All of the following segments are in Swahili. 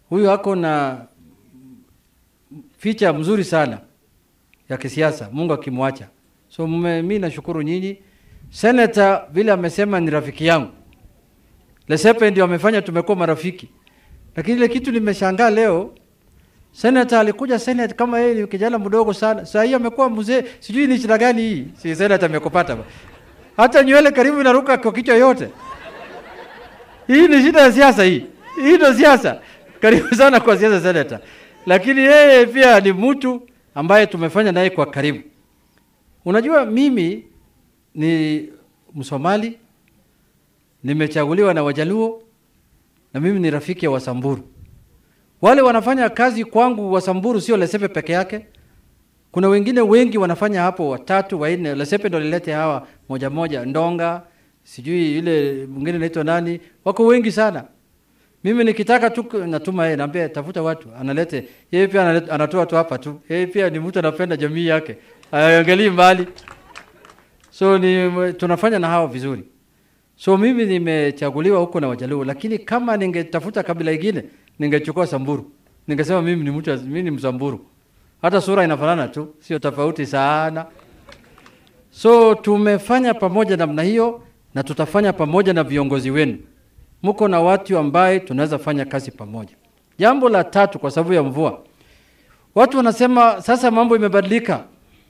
Huyu ako na ficha mzuri sana ya kisiasa, Mungu akimwacha. So mme, mi nashukuru nyinyi. Senator vile amesema ni rafiki yangu, Lesepe ndio amefanya tumekuwa marafiki, lakini ile kitu nimeshangaa leo Senator alikuja Senate kama yeye ni kijana mdogo sana. Sasa hii amekuwa mzee, sijui ni shida gani hii. Si Senator amekupata. ba. Hata nywele karibu inaruka kwa kichwa yote. Hii ni shida ya siasa hii. Hii ndio siasa. Karibu sana kwa siasa Senator. Lakini yeye pia ni mtu ambaye tumefanya naye kwa karibu. Unajua mimi ni Msomali, nimechaguliwa na Wajaluo na mimi ni rafiki ya Wasamburu. Wale wanafanya kazi kwangu Wasamburu sio Lesepe peke yake. Kuna wengine wengi wanafanya hapo, watatu wanne. Lesepe ndo lilete hawa moja moja, Ndonga sijui ile mwingine anaitwa nani, wako wengi sana. Mimi nikitaka tu natuma yeye, naambia tafuta watu, analete yeye pia analeta, anatoa tu hapa tu. Yeye pia ni mtu anapenda jamii yake, haangalii mbali. So ni tunafanya na hao vizuri. So mimi nimechaguliwa huko na Wajaluo, lakini kama ningetafuta kabila ingine ningechukua Samburu. Ningesema mimi ni mtu mimi ni Msamburu. Hata sura inafanana tu, sio tofauti sana. So tumefanya pamoja namna hiyo na tutafanya pamoja na viongozi wenu. Mko na watu ambaye tunaweza fanya kazi pamoja. Jambo la tatu, kwa sababu ya mvua, watu wanasema sasa mambo imebadilika.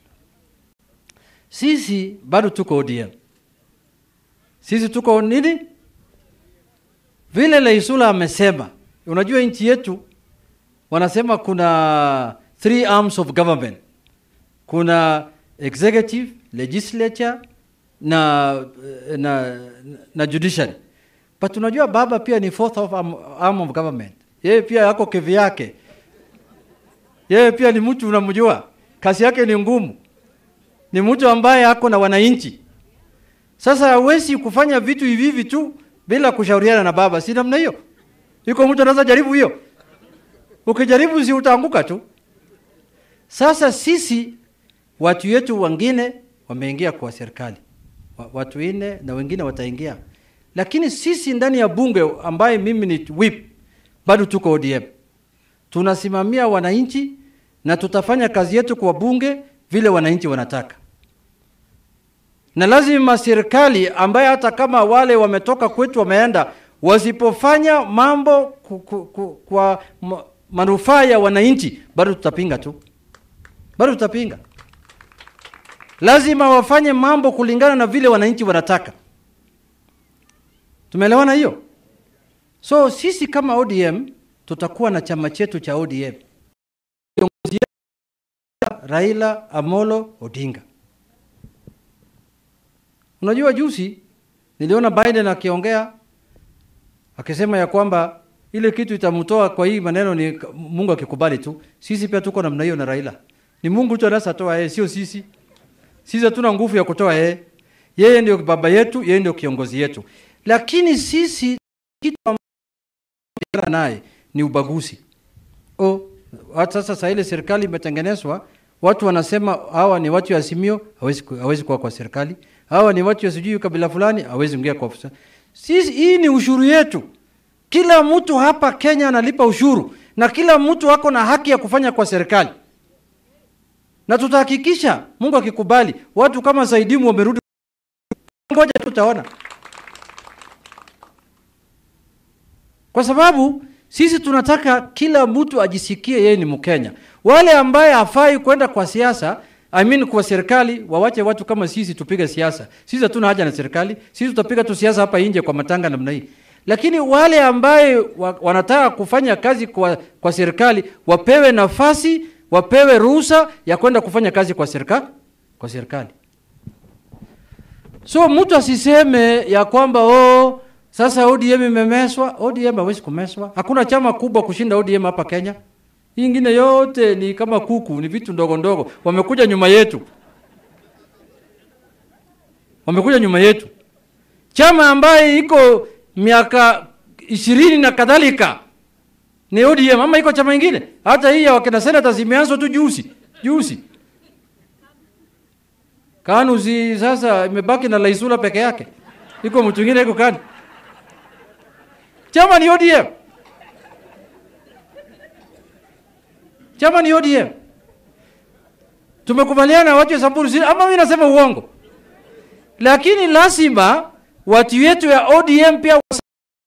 Sisi bado tuko ODM. Sisi tuko nini? Vile Leisula amesema, unajua nchi yetu wanasema kuna three arms of government. Kuna executive, legislature na, na, na judiciary. But unajua baba pia ni fourth of arm, arm of government. Yeye pia yako kevi yake. Yeye pia ni mtu unamjua. Kazi yake ni ngumu. Ni mtu ambaye ako na wananchi. Sasa hawezi kufanya vitu hivi hivi tu bila kushauriana na baba, si namna hiyo? Iko mtu anaweza jaribu hiyo? Ukijaribu si utaanguka tu. Sasa sisi watu wetu wengine wameingia kwa serikali, watu nne na wengine wataingia, lakini sisi ndani ya bunge ambaye mimi ni whip, bado tuko ODM, tunasimamia wananchi na tutafanya kazi yetu kwa bunge vile wananchi wanataka na lazima serikali ambaye hata kama wale wametoka kwetu wameenda, wasipofanya mambo ku, ku, ku, kwa manufaa ya wananchi, bado tutapinga tu, bado tutapinga. Lazima wafanye mambo kulingana na vile wananchi wanataka. Tumeelewana hiyo? So sisi kama ODM tutakuwa na chama chetu cha ODM, kiongozi Raila Amolo Odinga. Unajua juzi niliona Biden akiongea akisema ya kwamba ile kitu itamtoa kwa hii maneno ni Mungu akikubali tu. Sisi pia tuko namna hiyo na Raila. Ni Mungu tu anaweza toa yeye, sio sisi. Sisi hatuna nguvu ya kutoa yeye. Yeye ndio baba yetu, yeye ndio kiongozi yetu. Lakini sisi kitu ambacho naye ni ubaguzi. Oh, hata sasa sasa ile serikali imetengenezwa, watu wanasema hawa ni watu ya Azimio, hawezi hawezi kuwa kwa serikali hawa ni watu sijui kabila fulani hawezi ingia kwa ofisa. Sisi hii ni ushuru yetu. Kila mtu hapa Kenya analipa ushuru na kila mtu ako na haki ya kufanya kwa serikali, na tutahakikisha Mungu akikubali, watu kama Saidimu wamerudi. Ngoja tutaona, kwa sababu sisi tunataka kila mtu ajisikie yeye ni Mkenya. Wale ambaye hafai kwenda kwa siasa I mean kwa serikali wawache watu kama sisi tupige siasa. Sisi hatuna haja na serikali. Sisi tutapiga tu siasa hapa nje kwa matanga namna hii. Lakini wale ambaye wa, wanataka kufanya kazi kwa, kwa serikali wapewe nafasi, wapewe ruhusa ya kwenda kufanya kazi kwa serikali, kwa serikali. So mtu asiseme ya kwamba oh, sasa ODM imemeswa. ODM hawezi kumeswa. Hakuna chama kubwa kushinda ODM hapa Kenya. Hii ingine yote ni kama kuku, ni vitu ndogo ndogo. Wamekuja nyuma yetu, wamekuja nyuma yetu. Chama ambaye iko miaka ishirini na kadhalika ni ODM, ama iko chama ingine? Hata hii ya wakina senata zimeanzwa tu juzi juzi. KANU si sasa imebaki na Laisula peke yake, iko mtu mwingine iko KANU. Chama ni ODM. chama ni ODM. Tumekubaliana watu wa Samburu, si ama mimi nasema uongo? Lakini lazima watu wetu ya ODM pia wasa-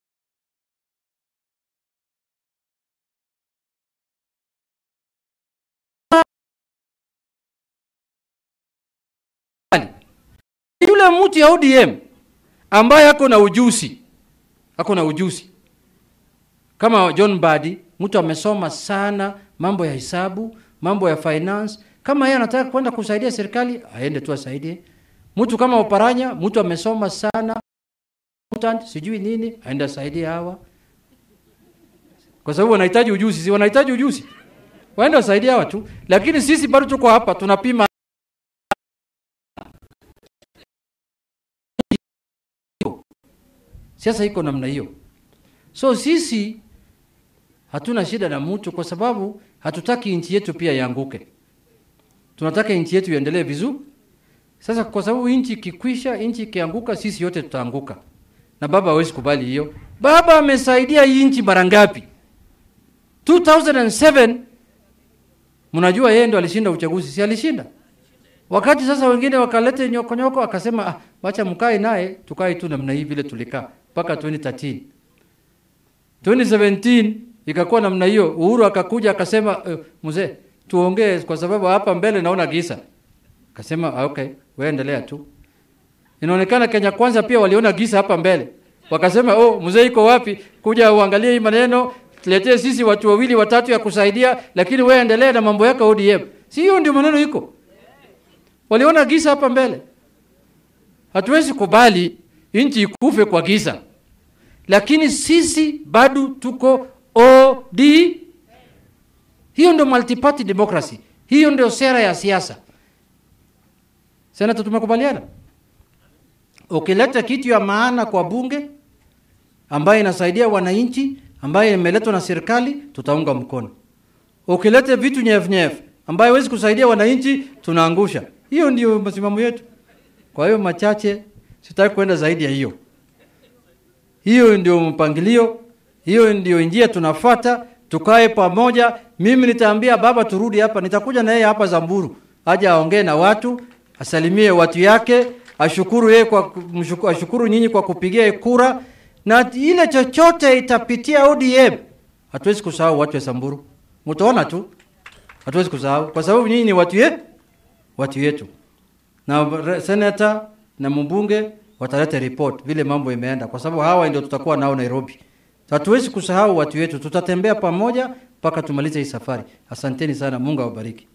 yule mtu ya ODM ambaye ako na ujuzi, ako na ujuzi kama John Mbadi, mtu amesoma sana mambo ya hesabu, mambo ya finance. Kama yeye anataka kwenda kusaidia serikali, aende tu asaidie. Mtu kama Oparanya, mtu amesoma sana accountant, sijui nini, aende asaidie hawa, kwa sababu wanahitaji ujuzi, si wanahitaji ujuzi, waende wasaidie hawa tu. Lakini sisi bado tuko hapa tunapima Siasa iko namna hiyo. So sisi hatuna shida na mtu kwa sababu hatutaki nchi yetu pia ianguke. Tunataka nchi yetu iendelee vizuri. Sasa kwa sababu nchi ikikwisha, nchi ikianguka, sisi yote tutaanguka. Na baba hawezi kubali hiyo. Baba amesaidia hii nchi mara ngapi? 2007 mnajua yeye ndo alishinda uchaguzi, si alishinda? Wakati sasa wengine wakalete nyokonyoko, akasema ah, wacha mkae naye, tukae tu namna hii vile tulikaa mpaka 2013. 2017 ikakuwa namna hiyo. Uhuru akakuja akasema, uh, mzee, tuongee kwa sababu hapa mbele naona giza. Akasema ah, okay, wewe endelea tu. Inaonekana Kenya Kwanza pia waliona giza hapa mbele, wakasema oh, mzee iko wapi? Kuja uangalie hii maneno, tuletee sisi watu wawili watatu ya kusaidia, lakini wewe endelea na mambo yako ODM. Si hiyo ndio maneno iko waliona giza hapa mbele. Hatuwezi kubali nchi ikufe kwa giza, lakini sisi bado tuko OD. Hiyo ndio multi-party democracy, hiyo ndio sera ya siasa. Senata, tumekubaliana. Ukileta kitu ya maana kwa bunge ambayo inasaidia wananchi, ambayo imeletwa na serikali, tutaunga mkono. Ukileta vitu nyefu ambayo hawezi kusaidia wananchi, tunaangusha. Hiyo ndio msimamo yetu. Kwa hiyo machache, sitaki kwenda zaidi ya hiyo. Hiyo ndio mpangilio, hiyo ndio njia tunafuata. Tukae pamoja. Mimi nitaambia baba turudi hapa, nitakuja na yeye hapa Zamburu, aje aongee na watu, asalimie watu yake, ashukuru yeye kwa mshuku, ashukuru nyinyi kwa kupigia kura, na ile chochote itapitia ODM. Hatuwezi kusahau watu wa Samburu, mtaona tu, hatuwezi kusahau kwa sababu nyinyi ni watu yetu watu yetu na re- senata na mbunge wataleta report vile mambo imeenda, kwa sababu hawa ndio tutakuwa nao Nairobi. Hatuwezi kusahau watu wetu, tutatembea pamoja mpaka tumalize hii safari. Asanteni sana, Mungu awabariki.